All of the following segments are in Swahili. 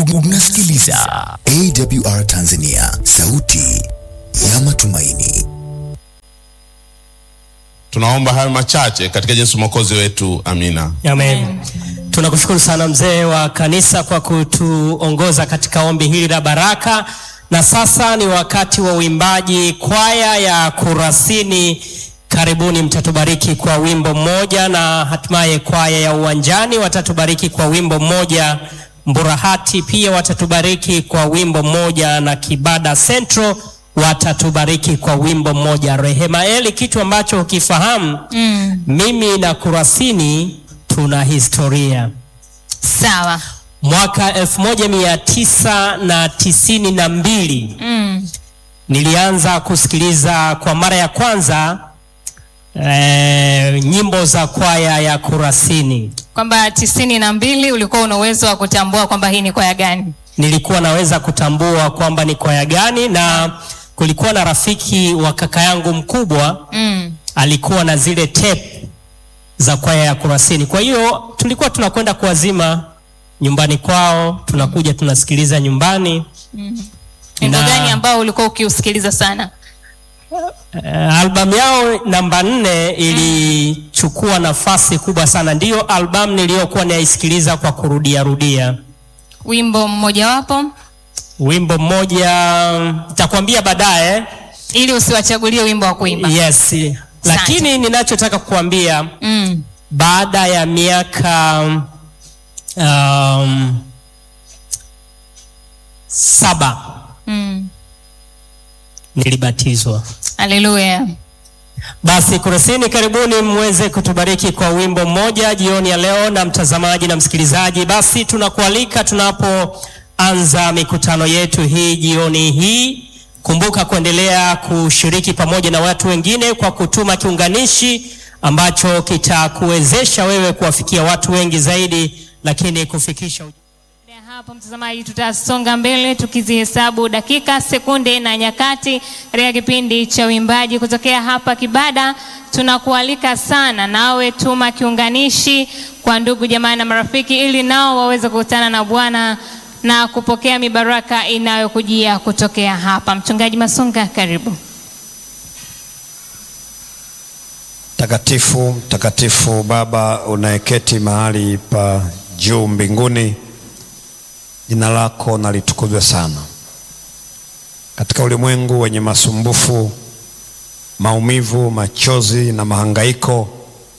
Unasikiliza AWR Tanzania, sauti ya matumaini. Tunaomba hayo machache katika Yesu mwokozi wetu, amina. Amen. Tunakushukuru sana mzee wa kanisa kwa kutuongoza katika ombi hili la baraka, na sasa ni wakati wa uimbaji. Kwaya ya Kurasini, karibuni, mtatubariki kwa wimbo mmoja, na hatimaye kwaya ya Uwanjani watatubariki kwa wimbo mmoja. Mburahati pia watatubariki kwa wimbo mmoja, na Kibada Central watatubariki kwa wimbo mmoja. Rehema Eli, kitu ambacho ukifahamu Mm, mimi na Kurasini tuna historia. sawa. Mwaka elfu moja mia tisa na tisini na mbili Mm, nilianza kusikiliza kwa mara ya kwanza eh, nyimbo za kwaya ya Kurasini. kwamba tisini na mbili ulikuwa una uwezo wa kutambua kwamba hii ni kwaya gani? Nilikuwa naweza kutambua kwamba ni kwaya gani, na kulikuwa na rafiki wa kaka yangu mkubwa Mm, alikuwa na zile tape za kwaya ya Kurasini. Kwa hiyo tulikuwa tunakwenda kuwazima nyumbani kwao, tunakuja tunasikiliza nyumbani. wimbo Na- gani ambao ulikuwa ukiusikiliza sana? Uh, albamu yao namba nne ilichukua nafasi kubwa sana, ndiyo albamu niliyokuwa naisikiliza kwa kurudia rudia. Wimbo mmojawapo Wimbo mmoja nitakwambia baadaye. ili usiwachagulie wimbo wa kuimba. Yes, lakini ninachotaka kukuambia Mm, baada ya miaka um, saba mm, nilibatizwa. haleluya. Basi Kurasini, karibuni mweze kutubariki kwa wimbo mmoja jioni ya leo, na mtazamaji na msikilizaji, basi tunakualika tunapoanza mikutano yetu hii jioni hii, kumbuka kuendelea kushiriki pamoja na watu wengine kwa kutuma kiunganishi ambacho kitakuwezesha wewe kuwafikia watu wengi zaidi, lakini kufikisha ujumbe Baada ya hapo mtazamaji, tutasonga mbele tukizihesabu dakika, sekunde na nyakati katika kipindi cha uimbaji kutokea hapa Kibada. Tunakualika sana nawe, tuma kiunganishi kwa ndugu jamaa na marafiki, ili nao waweze kukutana na Bwana na kupokea mibaraka inayokujia kutokea hapa. Mchungaji Masunga, karibu. Mtakatifu, mtakatifu Baba unayeketi mahali pa juu mbinguni, jina lako na litukuzwe sana. Katika ulimwengu wenye masumbufu, maumivu, machozi na mahangaiko,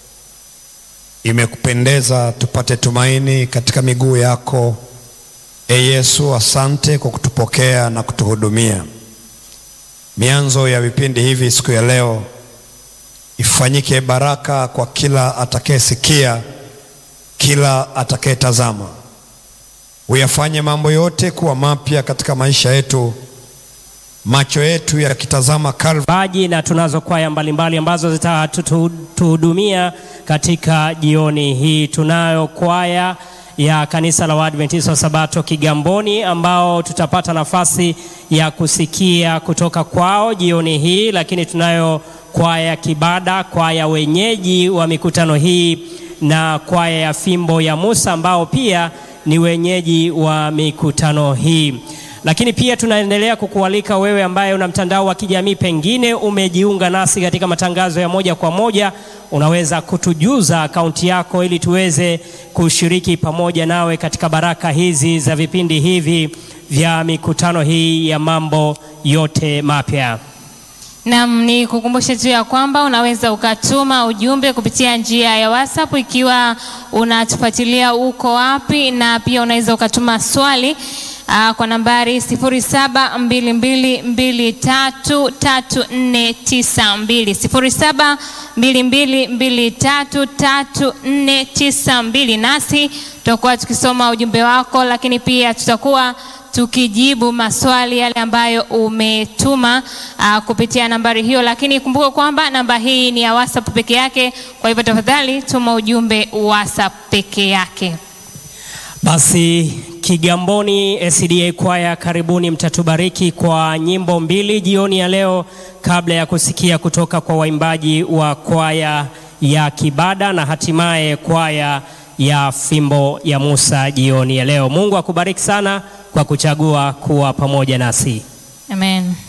imekupendeza tupate tumaini katika miguu yako. E Yesu, asante kwa kutupokea na kutuhudumia. Mianzo ya vipindi hivi siku ya leo ifanyike baraka kwa kila atakayesikia, kila atakayetazama. Uyafanye mambo yote kuwa mapya katika maisha yetu, macho yetu yakitazama Calvary. baji na tunazo kwaya mbalimbali ambazo zitatuhudumia katika jioni hii. Tunayo kwaya ya kanisa la Waadventista wa Sabato Kigamboni ambao tutapata nafasi ya kusikia kutoka kwao jioni hii, lakini tunayo kwaya ya Kibada, kwaya wenyeji wa mikutano hii na kwaya ya Fimbo ya Musa ambao pia ni wenyeji wa mikutano hii lakini pia tunaendelea kukualika wewe ambaye una mtandao wa kijamii, pengine umejiunga nasi katika matangazo ya moja kwa moja, unaweza kutujuza akaunti yako ili tuweze kushiriki pamoja nawe katika baraka hizi za vipindi hivi vya mikutano hii ya mambo yote mapya. Naam, ni kukumbushe tu ya kwamba unaweza ukatuma ujumbe kupitia njia ya WhatsApp ikiwa unatufuatilia uko wapi, na pia unaweza ukatuma swali aa, kwa nambari 0722233492 0722233492 nasi tutakuwa tukisoma ujumbe wako, lakini pia tutakuwa tukijibu maswali yale ambayo umetuma uh, kupitia nambari hiyo, lakini kumbuka kwamba namba hii ni ya WhatsApp peke yake. Kwa hivyo tafadhali tuma ujumbe WhatsApp peke yake. Basi Kigamboni SDA kwaya, karibuni, mtatubariki kwa nyimbo mbili jioni ya leo, kabla ya kusikia kutoka kwa waimbaji wa kwaya ya Kibada na hatimaye kwaya ya Fimbo ya Musa jioni ya leo. Mungu akubariki sana kwa kuchagua kuwa pamoja nasi. Amen.